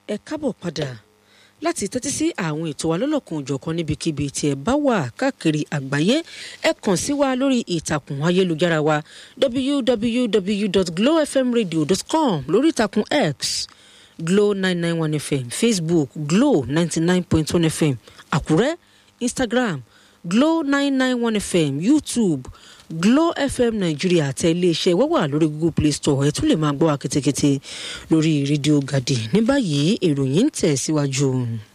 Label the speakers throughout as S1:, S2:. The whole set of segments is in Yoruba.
S1: ẹ kábọ̀ padà láti tẹ́tí sí àwọn ètò wa lọ́lọ́kan òjọ̀kan níbikíbi tí ẹ bá wà káàkiri àgbáyé ẹ kàn sí wa lórí ìtàkùn ayélujára wa www.glowfmradio.com lórí ìtàkùn x glow nine nine one fm facebook glow ninety nine point one fm àkúrẹ́ instagram glow nine nine one fm youtube glow fm nàìjíríà àtẹ iléeṣẹ́ wẹ́wà lórí google play store ẹ tún lè máa gbọ́ wa kétékété lórí rédíò gàdì ní báyìí ìròyìn ń tẹ̀ síwájú.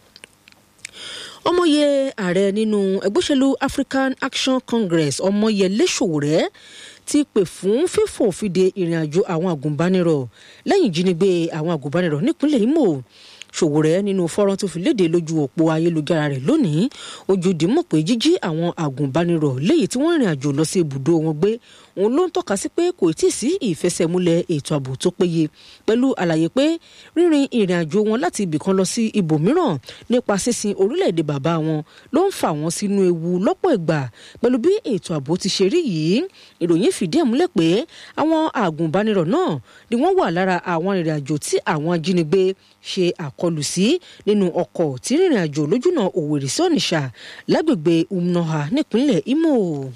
S1: ọmọye ààrẹ nínú ẹgbẹ́ òṣèlú african action congress ọmọyẹlé sowore ti pè fún fífòfinde ìrìn àjò àwọn àgùnbánirọ̀ lẹ́yìn ìjínigbé àwọn àgùnbánirọ̀ nípínlẹ̀ imo ṣòwòrẹ́ nínú fọ́nrán tó fi léde lójú òpó ayélujára rẹ̀ lónìí ojú dìímọ̀ pé jíjí àwọn àgùnbánirọ̀ léyìí tí wọ́n rìn àjò lọ sí ibùdó wọn gbé òun ló ń tọ́ka sí pé kò tí ì sí ìfẹsẹ̀múlẹ̀ ètò ààbò tó péye pẹ̀lú àlàyé pé rírìn ìrìn àjò wọn láti ibìkan lọ sí ibòmíràn nípa sísin orílẹ̀-èdè bàbá wọn ló ń fà wọ́n sínú ewu lọ́pọ̀ ìgbà pẹ̀lú bí ètò ààbò ti ṣe rí yìí ìròyìn fìdí ẹ̀ múlẹ̀ pé àwọn àgùnbánirọ̀ náà ni wọ́n wà lára àwọn ìrìn àjò tí àwọn ajínigbé ṣe àkọlù sí nínú ọkọ̀ tí rìnrìn àjò lójúnà òwèrè sí ònìṣà lágbègbè umnoha nípínlẹ̀ imo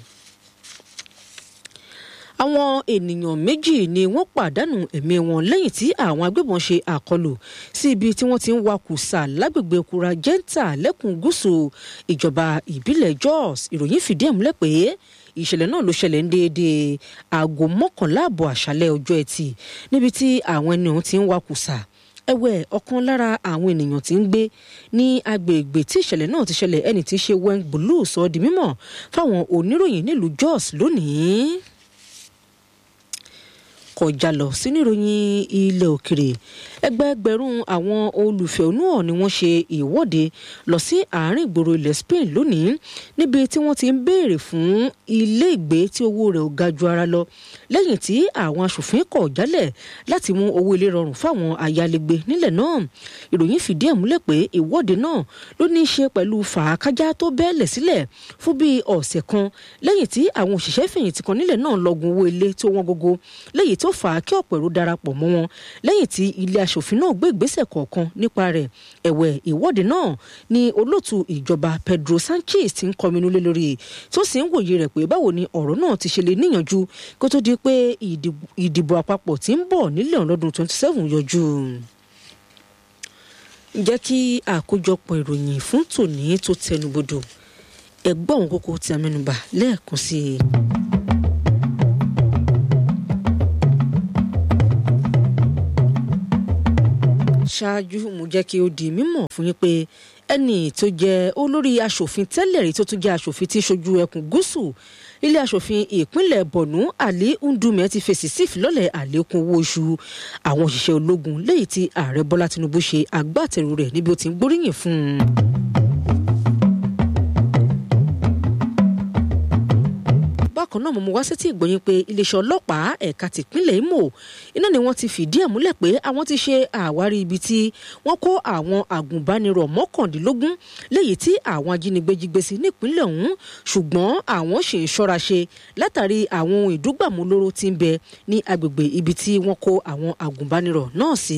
S1: àwọn ènìyàn méjì ni wọ́n pàdánù ẹ̀mí wọn lẹ́yìn tí àwọn agbébọn ṣe àkọlù sí ibi tí wọ́n ti ń wakùsà lágbègbè kura jẹ́ńtà lẹ́kùn gúúsù ìjọba ìbílẹ̀ jos ìròyìn fìdí ẹ̀ múlẹ̀ pé ìṣẹ̀lẹ̀ náà ló ṣẹlẹ̀ ń déédéé aago mọ́kànlá àbọ̀ àṣálẹ̀ ọjọ́ ẹtì níbi tí àwọn ẹni ọ̀hún ti ń wakùsà ẹ̀wẹ̀ ọ̀kan lára àwọn ènìyàn tí ń gbé ní agbègbè tí ìṣẹ̀lẹ̀ náà ti ṣẹlẹ̀ ẹni tí í ṣe weng blue sọ di mímọ̀ fáwọn oníròyìn nílùú jos lónìí kọjá lọ sínú ìròyìn ilẹ̀ òkèrè ẹgbẹ́ẹgbẹ̀rún àwọn olùfẹ̀hónúhàn ni wọ́n ṣe ìwọ́de lọ sí àárín ìgboro ilẹ̀ spain lónìí níbi tí wọ́n ti ń béèrè fún ilé ìgbé tí owó rẹ̀ ò ga ju ara lọ lẹ́yìn tí àwọn aṣòfin kọ̀ jálẹ̀ láti mú owó ilé rọrùn fáwọn ayálégbé nílẹ̀ náà ìròyìn fìdí ẹ̀ múlẹ̀ pé ìwọ́de náà ló ní í ṣe pẹ̀lú fàákájá tó bẹ́ẹ̀lẹ̀ sílẹ̀ fún bíi ọ̀sẹ̀ kan lẹ́yìn tí àwọn òṣìṣẹ́ fẹ̀yìntì kan nílẹ̀ náà lọ́gun owó ilé tó wọ́n gógó lẹ́yìn tó fà á kí ọ̀pọ̀ èrò darapọ̀ mọ́ wọn lẹ́yìn tí ilé aṣòfin náà gbé ìgbésẹ̀ kọ̀ọ̀kan nípa rẹ̀ ẹ̀wẹ̀ ìwọ́de náà ni olóòtú ìjọba pedro sanchez ti ń kọminú lé lórí tó sì ń wòye rẹ̀ pé báwo ni ọ̀rọ̀ náà ti ṣe lè níyànjú kó tó di pé ìdìbò àpapọ̀ tí ń bọ̀ nílẹ̀ ọ̀lọ́dún 27 yọjú jẹ́ kí àkójọpọ̀ ìròyìn fún tòní tó tẹnubodò ẹ̀gbọ́n kókó tí a mẹ́nubà lẹ́ẹ̀kan sí i. ṣáájú mo jẹ́ kí ó di mímọ̀ fún yín pé ẹnì tó jẹ́ olórí asòfin tẹ́lẹ̀ rí tó tún jẹ́ asòfin tí ṣojú ẹkùn gúúsù ilé asòfin ìpínlẹ̀ bọ̀nú ali ndume ti fèsì sí ìfilọ́lẹ̀ àlékún owó oṣù àwọn òṣìṣẹ́ ológun léyìí tí ààrẹ bọ́lá tinubu ṣe agbátẹrù rẹ̀ níbi ó ti ń gbóríyìn fún un. bákan náà mo mú wá sétí ìgbọ̀nyìn pé iléeṣẹ́ ọlọ́pàá ẹ̀ka tìpínlẹ̀ imo iná ni wọ́n ti fìdí ẹ̀ múlẹ̀ pé àwọn ti ṣe àwárí ibi tí wọ́n kó àwọn àgùnbánirọ̀ mọ́kàndínlógún léyìí tí àwọn ajínigbé jí gbé sí nípínlẹ̀ ọ̀hún ṣùgbọ́n àwọn ṣì ń ṣọ́ra ṣe látàrí àwọn ohun ìdúgbàmúlóró tí ń bẹ ní agbègbè ibi tí wọ́n kó àwọn àgùnbánirọ̀ náà sí.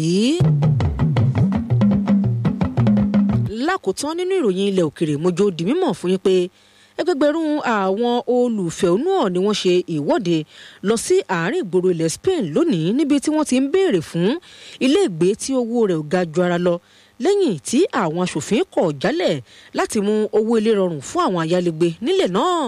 S1: lákòótán nínú ìròyìn ilẹ̀ òkèrè mojo di mímọ̀ fún yín pé ẹgbẹgbẹ̀rún àwọn olùfẹ̀hónúhàn ni wọ́n ṣe ìwọ́de lọ sí àárín ìgboro ilẹ̀ spain lónìí níbi tí wọ́n ti ń béèrè fún ilé ìgbé tí owó rẹ̀ ò ga ju ara lọ lẹ́yìn tí àwọn aṣòfin kọ̀ jálẹ̀ láti mú owó ilé rọrùn fún àwọn ayálégbé nílẹ̀ náà.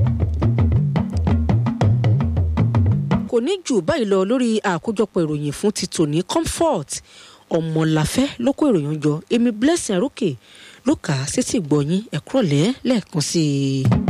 S1: kò ní jù báyìí lọ lórí àkójọpọ̀ ìròyìn fún ti tòní comfort ọmọláfẹ́ ló kó ìròyìn jọ èmi blessing arókè ló kà á sétí ìgbọ̀nyín ẹ̀kúrọ̀lẹ́ lẹ́ẹ̀kan sí i.